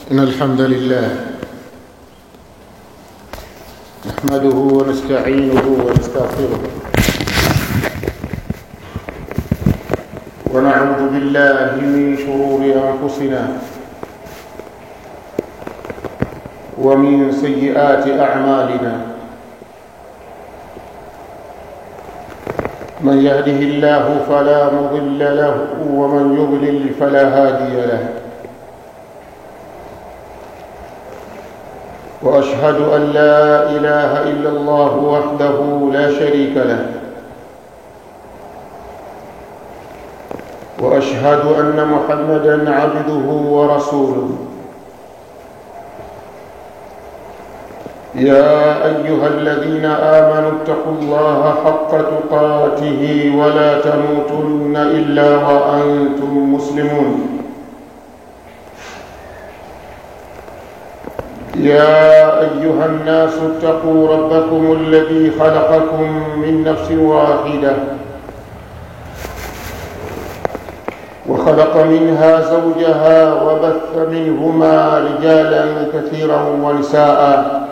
إن الحمد لله نحمده ونستعينه ونستغفره ونعوذ بالله من شرور أنفسنا ومن سيئات أعمالنا من يهده الله فلا مضل له ومن يضلل فلا هادي له واشهد ان لا اله الا الله وحده لا شريك له واشهد ان محمدا عبده ورسوله يا ايها الذين امنوا اتقوا الله حق تقاته ولا تموتن الا وانتم مسلمون يا ايها الناس اتقوا ربكم الذي خلقكم من نفس واحده وخلق منها زوجها وبث منهما رجالا كثيرا ونساء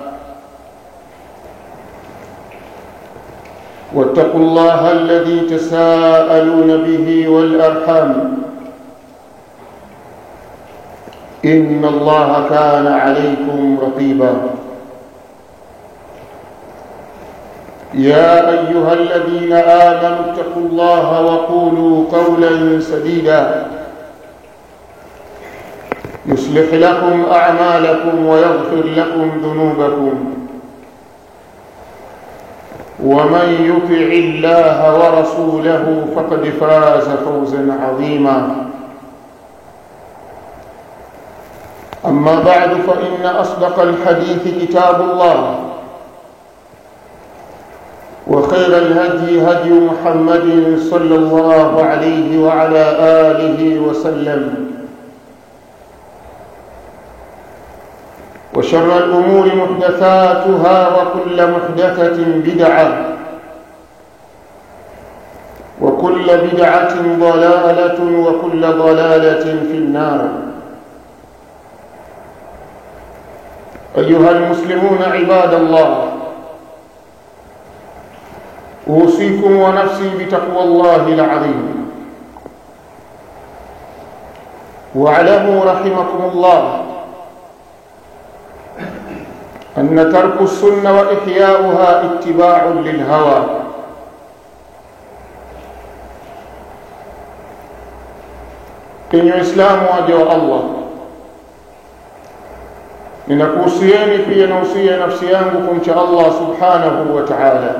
واتقوا الله الذي تساءلون به والارحام ان الله كان عليكم رقيبا يا ايها الذين امنوا اتقوا الله وقولوا قولا سديدا يصلح لكم اعمالكم ويغفر لكم ذنوبكم ومن يطع الله ورسوله فقد فاز فوزا عظيما أما بعد فإن أصدق الحديث كتاب الله وخير الهدي هدي محمد صلى الله عليه وعلى آله وسلم وشر الأمور محدثاتها وكل محدثة بدعة وكل بدعة ضلالة وكل ضلالة في النار أيها المسلمون عباد الله أوصيكم ونفسي بتقوى الله العظيم واعلموا رحمكم الله أن ترك السنة وإحياؤها اتباع للهوى إن إسلام وجه الله ninakuhusieni pia nausia nafsi yangu kumcha Allah subhanahu wa ta'ala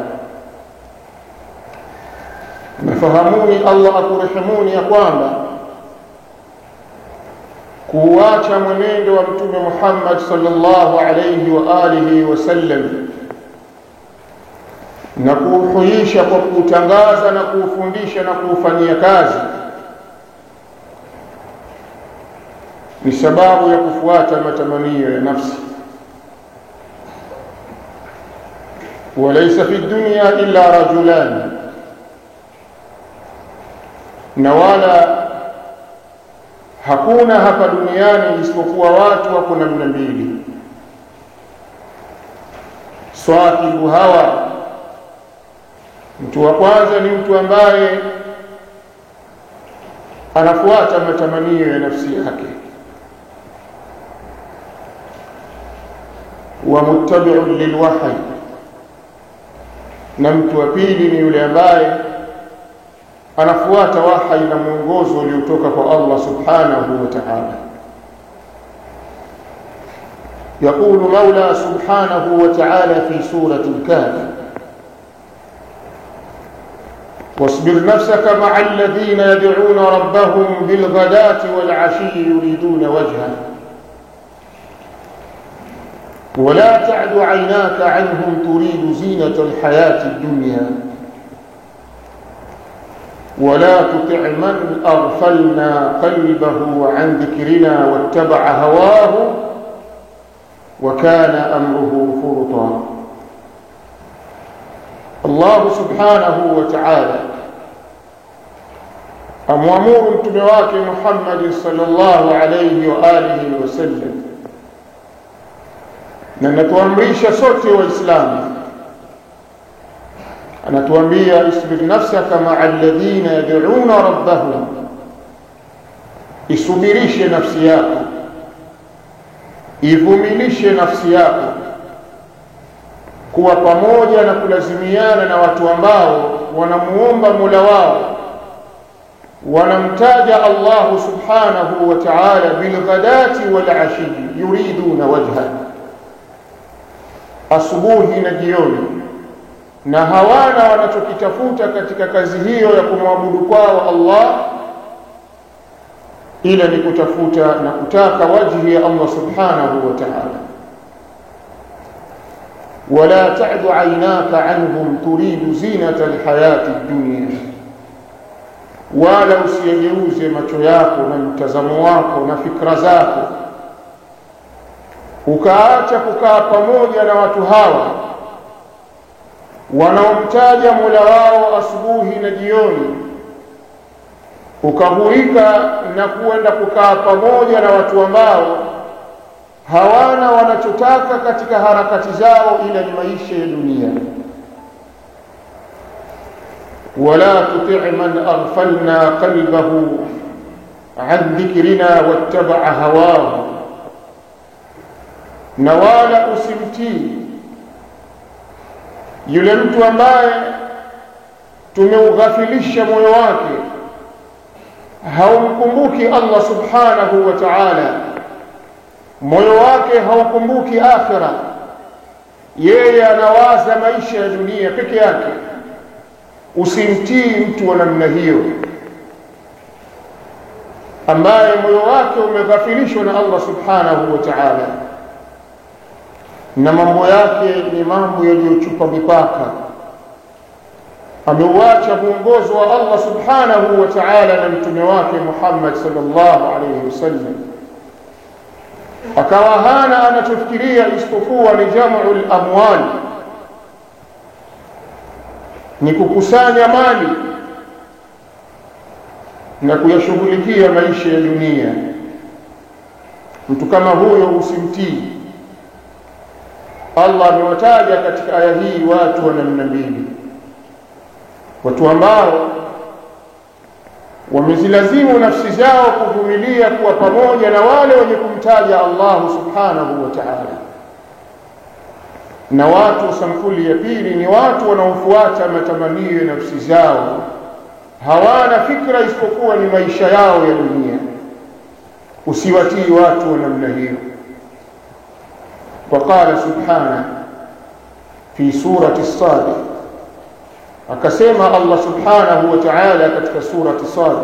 nafahamuni Allah akurehemuni ya kwamba kuacha mwenendo wa mtume Muhammad sallallahu alayhi wa alihi wasallam na kuuhuisha kwa kuutangaza na kuufundisha na kuufanyia kazi ni sababu ya kufuata matamanio ya nafsi walaysa fi dunya illa rajulan na wala hakuna hapa duniani isipokuwa watu wako namna mbili swahibu hawa mtu wa kwanza ni mtu ambaye anafuata matamanio ya nafsi yake ومتبع للوحي na mtu wa pili ni yule ambaye anafuata wahai na mwongozo uliotoka kwa Allah subhanahu wa ta'ala يقول مولى سبحانه وتعالى في سورة الكهف واصبر نفسك مع الذين يدعون ربهم بالغداة والعشي يريدون وجهه ولا تعد عيناك عنهم تريد زينة الحياة الدنيا ولا تطع من أغفلنا قلبه عن ذكرنا واتبع هواه وكان أمره فرطا الله سبحانه وتعالى amwamuru mtume wake Muhammad sallallahu alayhi wa alihi wasallam na natuamrisha sote waislamu anatuambia isbir nafsaka maa alladhina yad'una rabbahum isubirishe nafsi yako ivumilishe nafsi yako kuwa pamoja na kulazimiana na watu ambao wanamuomba Mola wao wanamtaja Allah subhanahu wa ta'ala bilghadati wal ashi yuriduna wajha asubuhi na jioni na hawana wanachokitafuta katika kazi hiyo ya kumwabudu kwao Allah ila ni kutafuta na kutaka wajhi ya Allah subhanahu wa ta'ala ولا تعد عيناك عنهم تريد زينة الحياة الدنيا wala usiyegeuze macho yako na mtazamo wako na fikra zako ukaacha kukaa pamoja na watu hawa wanaomtaja Mola wao asubuhi na jioni ukahuika na kuenda kukaa pamoja na watu ambao hawana wanachotaka katika harakati zao ila ni maisha ya dunia wala tuti' man aghfalna qalbahu an dhikrina wattaba'a hawahu na wala usimtii yule mtu ambaye tumeughafilisha moyo wake haumkumbuki Allah subhanahu wa ta'ala moyo wake haukumbuki akhira yeye anawaza maisha ya dunia peke yake usimtii mtu wa namna hiyo ambaye moyo wake umeghafilishwa na Allah subhanahu wa ta'ala na mambo yake ni mambo yaliyochupa mipaka ameuacha mwongozo wa Allah subhanahu wa ta'ala na mtume wake Muhammad sallallahu alayhi wasallam akawa hana anachofikiria isipokuwa ni jam'ul amwal ni kukusanya mali na kuyashughulikia maisha ya dunia mtu kama huyo usimtii Allah amewataja katika aya hii watu wa namna mbili watu ambao wamezilazimu nafsi zao kuvumilia kuwa pamoja na wale wenye kumtaja Allah subhanahu wa ta'ala na watu sampuli ya pili ni watu wanaofuata matamanio ya nafsi zao hawana fikra isipokuwa ni maisha yao ya dunia usiwatii watu wa namna hiyo وقال سبحانه في سورة الصادق akasema Allah subhanahu wa ta'ala katika surati Sad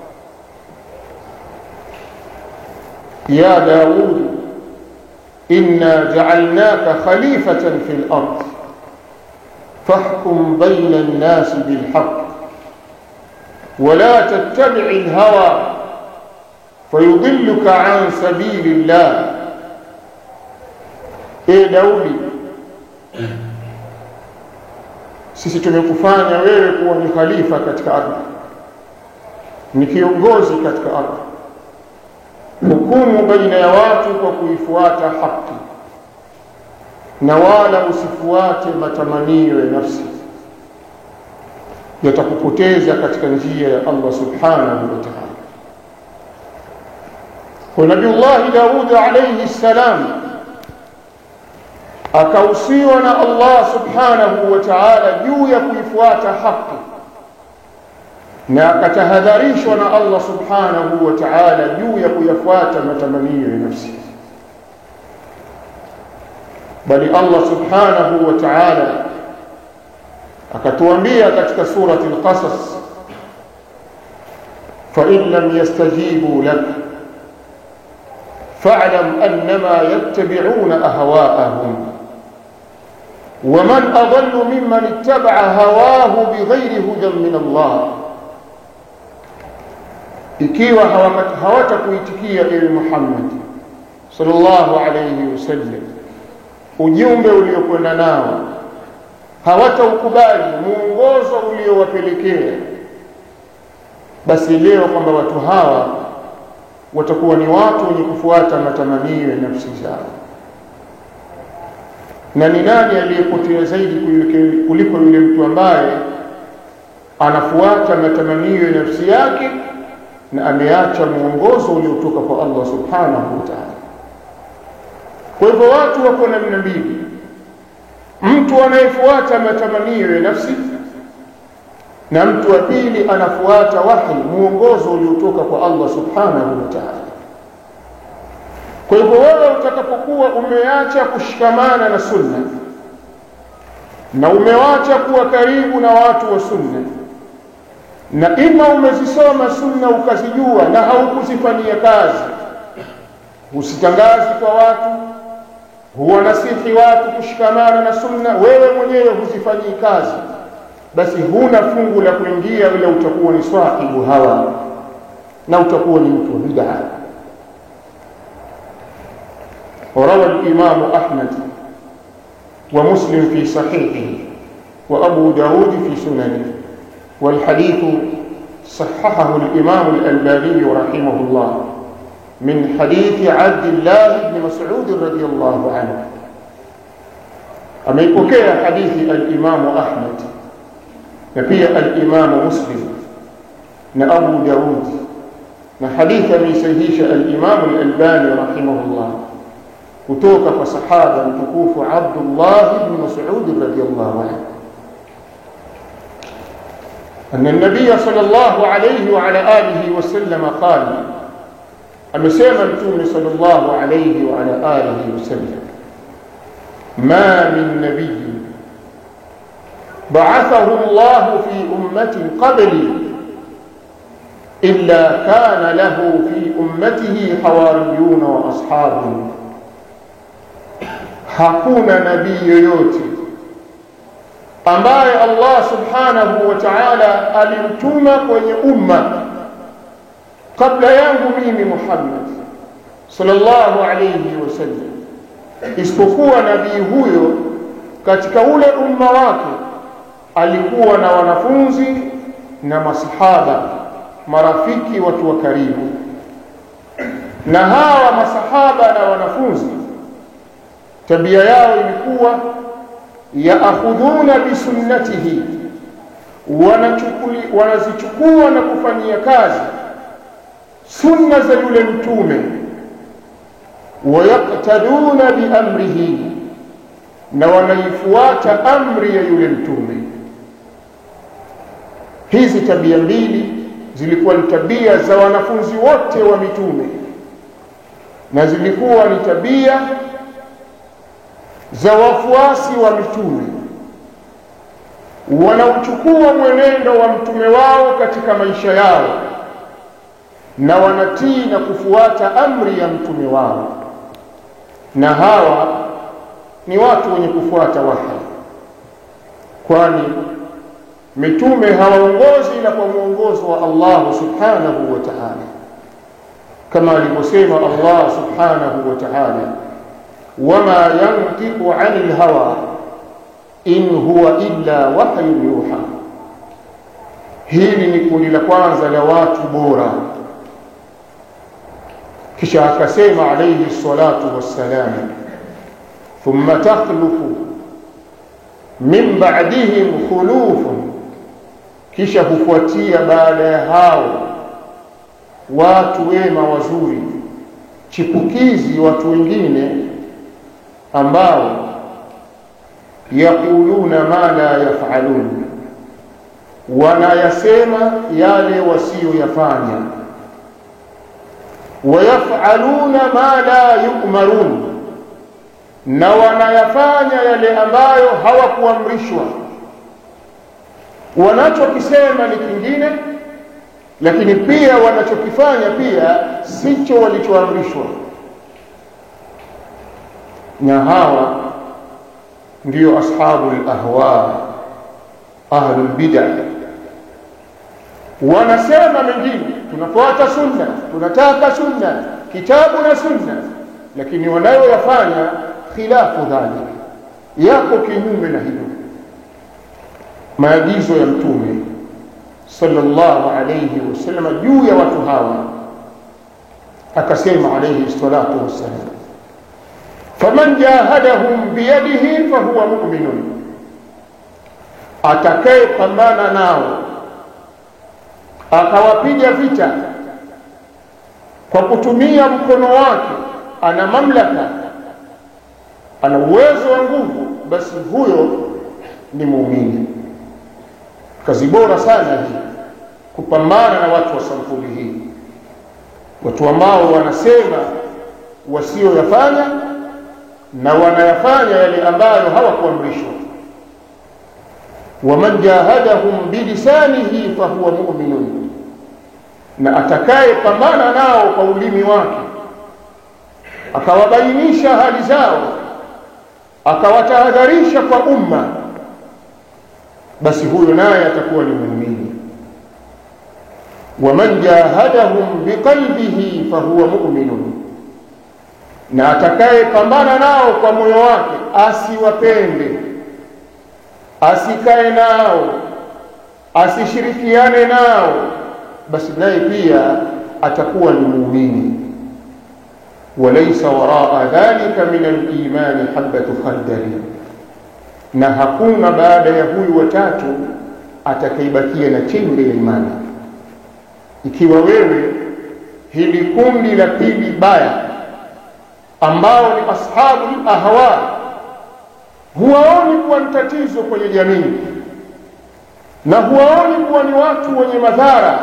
ya Daud inna ja'alnaka khalifatan fil ard fahkum bayna an-nas bil haqq wa la tattabi' al-hawa fayudilluka 'an sabilillah e Daudi sisi tumekufanya wewe kuwa ni khalifa katika ardhi ni kiongozi katika ardhi hukumu baina ya watu kwa kuifuata haki na wala usifuate matamanio ya nafsi yatakupoteza katika njia ya Allah subhanahu wa ta'ala kwa Nabiullahi Daud alayhi salam akausiwa na Allah subhanahu wa ta'ala juu ya kuifuata haki na akatahadharishwa na Allah subhanahu wa ta'ala juu ya kuyafuata matamanio ya nafsi bali Allah subhanahu wa ta'ala akatuambia katika surati al-qasas fa in lam yastajibu lak fa'lam annama yattabi'una ahwa'ahum ومن أضل ممن اتبع هواه بغير هدى من الله ikiwa hawatakuitikia ewe Muhammad sallallahu alayhi wasallam ujumbe uliokwenda nao hawataukubali muongozo uliowapelekea basi leo kwamba watu hawa watakuwa ni watu wenye kufuata matamanio ya nafsi zao na ni nani aliyepotea zaidi kuliko yule mtu ambaye anafuata matamanio ya nafsi yake na ameacha mwongozo uliotoka kwa Allah subhanahu wa ta'ala. Kwa hivyo watu wako namna mbili, mtu anayefuata matamanio ya nafsi na mtu wa pili anafuata wahi, mwongozo uliotoka kwa Allah subhanahu wa ta'ala. Kwa hivyo wewe utakapokuwa umeacha kushikamana na sunna na umewacha kuwa karibu na watu wa sunna na ima umezisoma sunna ukazijua na haukuzifanyia kazi, husitangazi kwa watu, huwanasihi watu kushikamana na sunna, wewe mwenyewe huzifanyii kazi, basi huna fungu la kuingia, ila utakuwa ni sahibu hawa na utakuwa ni mtu wa bid'a. وروى الإمام أحمد ومسلم في صحيحه وأبو داود في سننه والحديث صححه الإمام الألباني رحمه الله من حديث عبد الله بن مسعود رضي الله عنه أميكوكي حديث الإمام أحمد نبي الإمام مسلم نأبو داود نحديث من سهيش الإمام الألباني رحمه الله kutoka kwa sahaba mtukufu Abdullah ibn Mas'ud radhiyallahu anhu أن النبي صلى الله عليه وعلى آله وسلم قال أمسيما التوم صلى الله عليه وعلى آله وسلم ما من نبي بعثه الله في أمة قبلي إلا كان له في أمته حواريون وأصحاب hakuna nabii yoyote ambaye Allah subhanahu wa ta'ala alimtuma kwenye umma kabla yangu mimi Muhammad sallallahu alayhi wasallam, isipokuwa nabii huyo katika ule umma wake alikuwa na wanafunzi na masahaba, marafiki, watu wa karibu, na hawa masahaba na wanafunzi tabia yao ilikuwa yaakhudhuna bisunnatihi, wanazichukua na kufanyia kazi sunna za yule mtume, wayaktaduna biamrihi, na wanaifuata amri ya yule mtume. Hizi tabia mbili zilikuwa ni tabia za wanafunzi wote wa mitume na zilikuwa ni tabia za wafuasi wa mitume wanaochukua mwenendo wa mtume wao katika maisha yao na wanatii na kufuata amri ya mtume wao, na hawa ni watu wenye kufuata wahi, kwani mitume hawaongozi ila kwa mwongozo wa Allah subhanahu wa ta'ala, kama alivyosema Allah subhanahu wa ta'ala wama yantiqu anil hawa in huwa illa wahyun yuha. Hili ni kundi la kwanza la watu bora. Kisha akasema alayhi salatu wassalam, thumma takhlufu min ba'dihim khulufun, kisha hufuatia baada ya hao watu wema wazuri, chipukizi, watu wengine ambao yaquluna ma la yafalun, wanayasema yale wasiyoyafanya, wayafaluna ma la yu'marun, na wanayafanya yale ambayo hawakuamrishwa. Wanachokisema ni kingine, lakini pia wanachokifanya pia sicho walichoamrishwa na hawa ndio ashabu lahwa ahlu lbida wanasema mengine tunafuata sunna tunataka sunna kitabu na sunna lakini wanayoyafanya khilafu dhalik yako kinyume na hilo maagizo ya mtume sallallahu alayhi wasallam juu ya watu hawa akasema alayhi salatu wassalam faman jahadahum biyadihi fahuwa muminun atakayepambana nao akawapiga vita kwa kutumia mkono wake ana mamlaka ana uwezo wa nguvu basi huyo ni muumini kazi bora sana hii kupambana na watu wa sampuli hii watu ambao wanasema wasioyafanya na wanayafanya yale ambayo hawakuamrishwa waman jahadahum bilisanihi fahuwa muminun na atakaye pambana nao kwa ulimi wake akawabainisha hali zao akawatahadharisha kwa umma basi huyo naye atakuwa ni muumini waman jahadahum biqalbihi fahuwa muminun na atakaye pambana nao kwa moyo wake asiwapende asikae nao asishirikiane nao basi naye pia atakuwa ni muumini walaysa waraa dhalika min alimani habatu khardali na hakuna baada ya huyu watatu atakaibakia na chembe ya imani ikiwa wewe hili kundi la pili baya ambao ni ashabu ahwa huwaoni kuwa ni tatizo kwenye jamii na huwaoni kuwa ni watu wenye madhara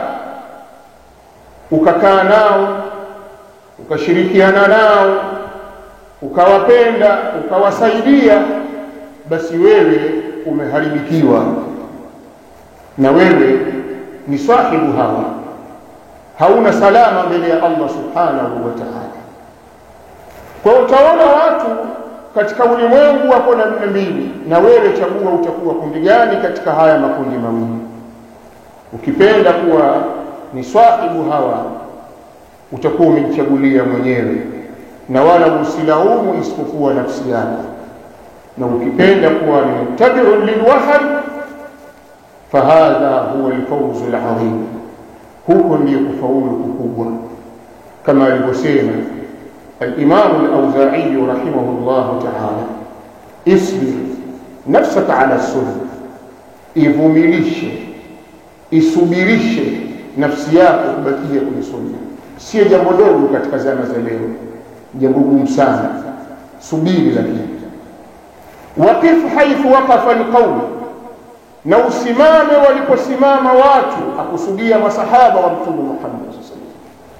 ukakaa nao ukashirikiana nao ukawapenda ukawasaidia basi wewe umeharibikiwa na wewe ni sahibu hawa hauna salama mbele ya Allah subhanahu wa ta'ala kwa utaona watu katika ulimwengu wako namna mbili na wewe chagua utakuwa kundi gani katika haya makundi mawili ukipenda kuwa ni sahibu hawa utakuwa umejichagulia mwenyewe na wala usilaumu isipokuwa nafsi yako na ukipenda kuwa ni muttabi'un lilwahy fahadha huwa alfawzu alazim huko ndiyo kufaulu kukubwa kama alivyosema الإمام الأوزاعي رحمه الله تعالى اصبر نفسك على السنة ivumilishe isubirishe nafsi yako kubakia kwenye sunna sio jambo dogo katika zama za leo jambo gumu sana subiri lakini waqif haithu waqafa alqaum na usimame waliposimama watu akusudia masahaba wa mtume Muhammad sallallahu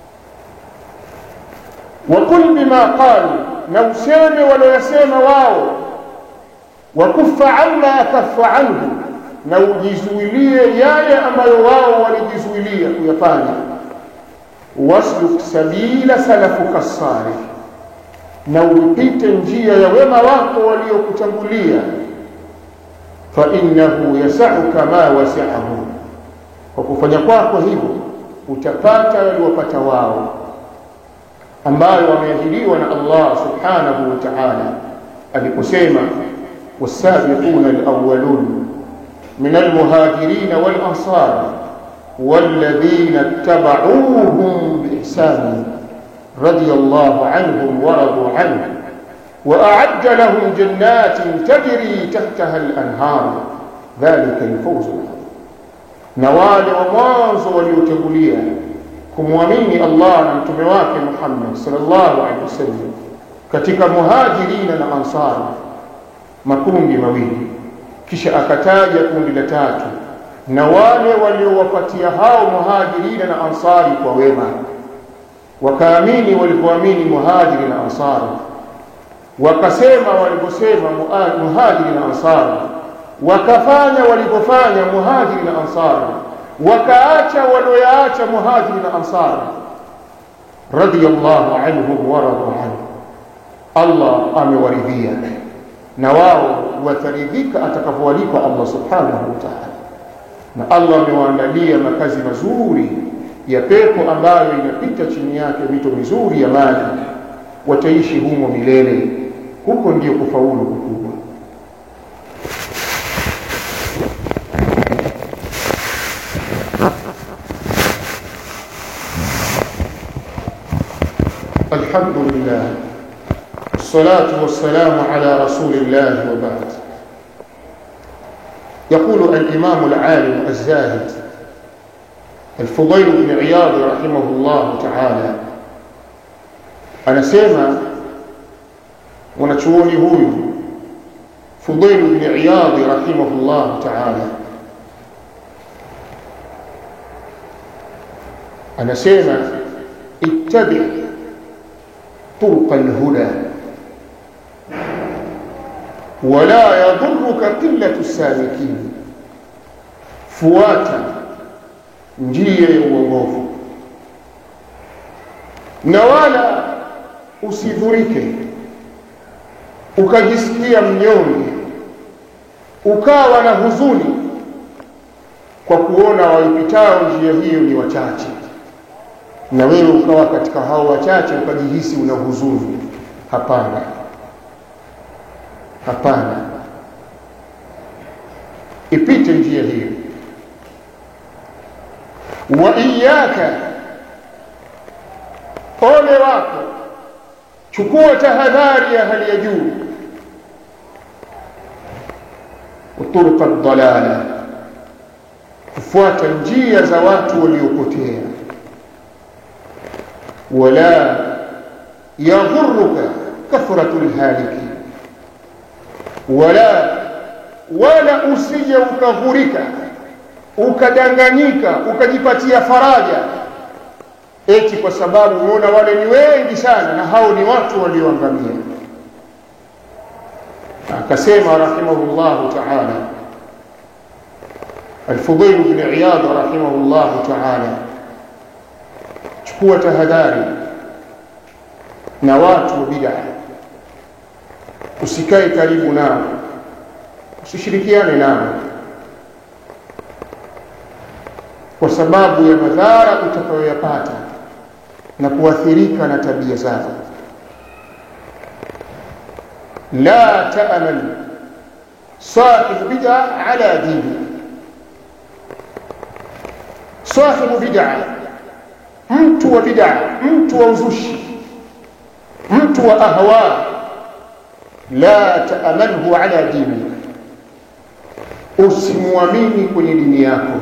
wakul bima qalu na useme walioyasema wao wakufa amma kafa anhu na ujizuilie yale ambayo wao walijizuilia kuyafanya wasluk sabila salafuka salih na upite njia ya wema wako waliokutangulia fa innahu yasauka ma wasi'ahu kwa kufanya kwako hivyo utapata waliopata wao ambayo wameahidiwa na Allah subhanahu wa ta'ala aliposema wasabiquna alawwalun min almuhajirin walansar والذين اتبعوهم بإحسان رضي الله عنهم ورضوا عنه وأعد لهم جنات تجري تحتها الأنهار ذلك الفوز العظيم نوال ومwanzo waliotangulia kumwamini Allah na mtume wake Muhammad sallallahu alaihi wasallam katika muhajirina na ansar makundi mawili kisha akataja kundi la tatu na wale waliowapatia hao muhajirina na ansari kwa wema wakaamini walipoamini muhajiri na ansari wakasema waliposema muhajiri na ansari wakafanya walipofanya muhajiri na ansari wakaacha walioyaacha muhajiri na ansari radiyallahu anhum wa radu anhu Allah amewaridhia na wao wataridhika atakapowalipa Allah subhanahu wa ta'ala na Allah amewaandalia makazi mazuri ya pepo ambayo inapita chini yake mito mizuri ya maji wataishi humo milele huko ndio kufaulu kukubwa الحمد لله والصلاة والسلام على رسول الله وبعد يقول الإمام العالم الزاهد الفضيل بن عياض رحمه الله تعالى anasema mwanachuoni huyu Fudail ibn Iyad rahimahullah ta'ala anasema ittabi طرق الهدى ولا يضرك قلة السالكين fuata njia ya uongofu na wala usidhurike ukajisikia mnyonge ukawa na huzuni kwa kuona waipitao njia hiyo ni wachache na wewe ukawa katika hao wachache ukajihisi una huzuni hapana hapana ipite njia hiyo wa iyaka ole wako chukua tahadhari ya hali ya juu uturuka dalala kufuata njia za watu waliopotea wala yadhuruka kathratu lhaliki wala wala usije ukaghurika ukadanganyika ukajipatia faraja eti kwa sababu umeona wale ni wengi sana na hao ni watu walioangamia akasema rahimahullahu taala الفضيل بن عياض رحمه الله تعالى chukua tahadhari na watu wa bid'a usikae karibu nao usishirikiane nao kwa sababu ya madhara utakayoyapata na kuathirika na tabia zao la ta'mal sahib bid'a ala dini sahibu bid'a mtu wa bid'a mtu wa uzushi mtu wa ahwa la ta'amalhu ala dini usimwamini kwenye dini yako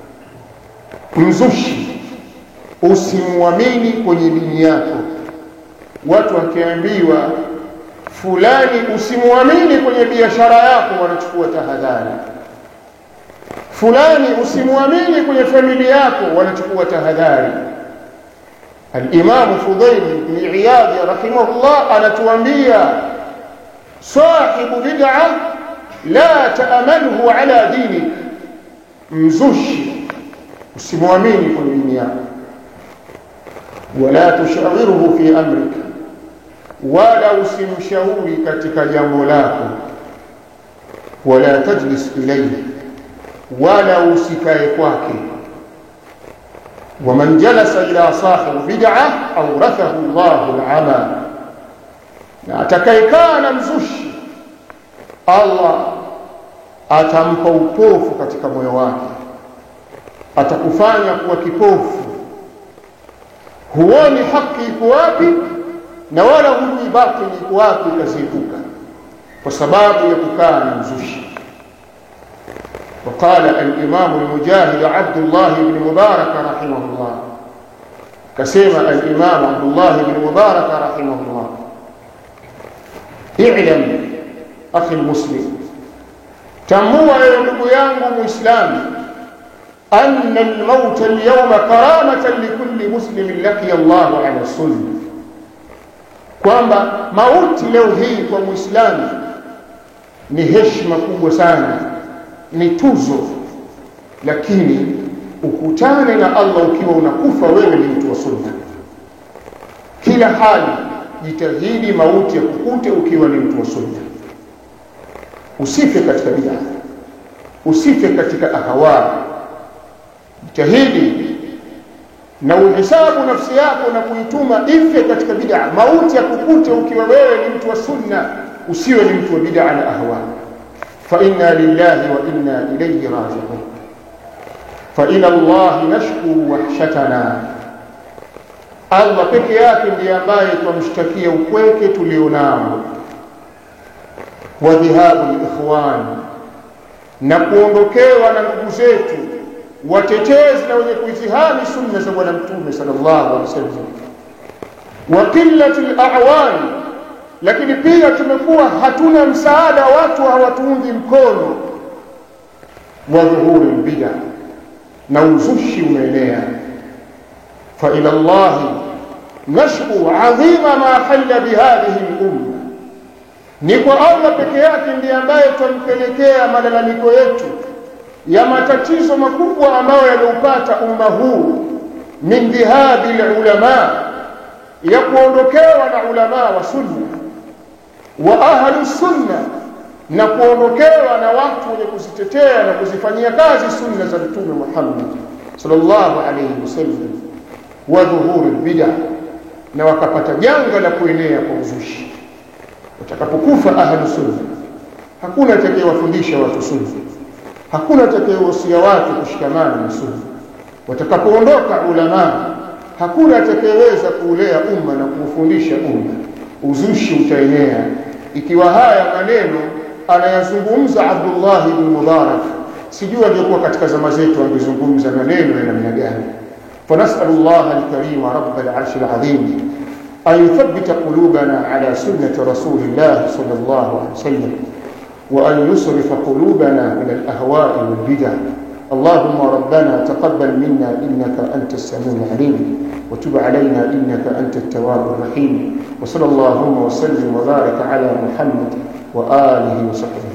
mzushi usimwamini kwenye dini yako watu wakiambiwa fulani usimwamini kwenye biashara yako wanachukua tahadhari fulani usimwamini kwenye familia yako wanachukua tahadhari الإمام فضيل بن عياض رحمه الله أنا توانبيا صاحب بدعة لا تأمنه على دينك مزش usimwamini kwenye dini yako wala tushawiruhu fi amrika wala usimshauri katika jambo lako wala tajlis ilayhi wala usikae kwake ومن جلس إلى صاحب بدعة أورثه الله العمى na atakayekaa na mzushi Allah atampa upofu katika moyo wake atakufanya kuwa kipofu huoni haki iko wapi na wala hujui batili iko wapi ukaziepuka kwa sababu ya kukaa na mzushi وقال الإمام المجاهد عبد الله بن مبارك رحمه الله كسيما الإمام عبد الله بن مبارك رحمه الله اعلم أخي المسلم تموا يا ndugu yangu muislamu أن الموت اليوم كرامة لكل مسلم لقي الله على السنة kwamba mauti leo hii kwa muislamu ni heshima kubwa sana ni tuzo lakini ukutane na Allah ukiwa unakufa wewe ni mtu wa sunna kila hali jitahidi mauti ya kukute ukiwa ni mtu wa sunna usife katika bid'a usife katika ahawa jitahidi na uhesabu nafsi yako na kuituma ife katika bid'a mauti ya kukute ukiwa wewe ni mtu wa sunna usiwe ni mtu wa bid'a na ahwa فإنا لله وإنا إليه راجعون فإلى الله نشكو وحشتنا Allah peke yake ndiye ambaye twamshtakia upweke tulionao wa dhihabu likhwan na kuondokewa na ndugu zetu watetezi na wenye kuizihami sunna za bwana mtume sallallahu alaihi wasallam wa qillati al lakini pia tumekuwa hatuna msaada watu hawatuungi mkono wa dhuhuri bid'a na uzushi umeenea fa ila Allah nashku adhima ma halla bihadhihi al-umma ni kwa Allah peke yake ndiye ambaye twampelekea malalamiko yetu ya matatizo makubwa ambayo yaliupata umma huu min dhihabi ulama ya kuondokewa na ulama wa sunna wa ahlu sunna na kuondokewa na watu wenye kuzitetea na kuzifanyia kazi sunna za mtume Muhammad sallallahu alayhi wasallam wa dhuhuri bid'a na wakapata janga la kuenea kwa uzushi watakapokufa ahlu sunna hakuna atakayewafundisha watu sunna hakuna atakayewahusia watu kushikamana na sunna watakapoondoka ulama hakuna atakayeweza kuulea umma na kuufundisha umma uzushi utaenea ikiwa haya maneno anayazungumza Abdullah ibn Mubarak sijui angekuwa katika zama zetu angezungumza maneno ya namna gani فنسأل الله الكريم رب العرش العظيم أن يثبت قلوبنا على سنة رسول الله صلى الله عليه وسلم وأن يصرف قلوبنا من الأهواء والبدع اللهم ربنا تقبل منا إنك أنت السميع العليم وتب علينا إنك أنت التواب الرحيم وصلى اللهم وسلم وبارك على محمد وآله وصحبه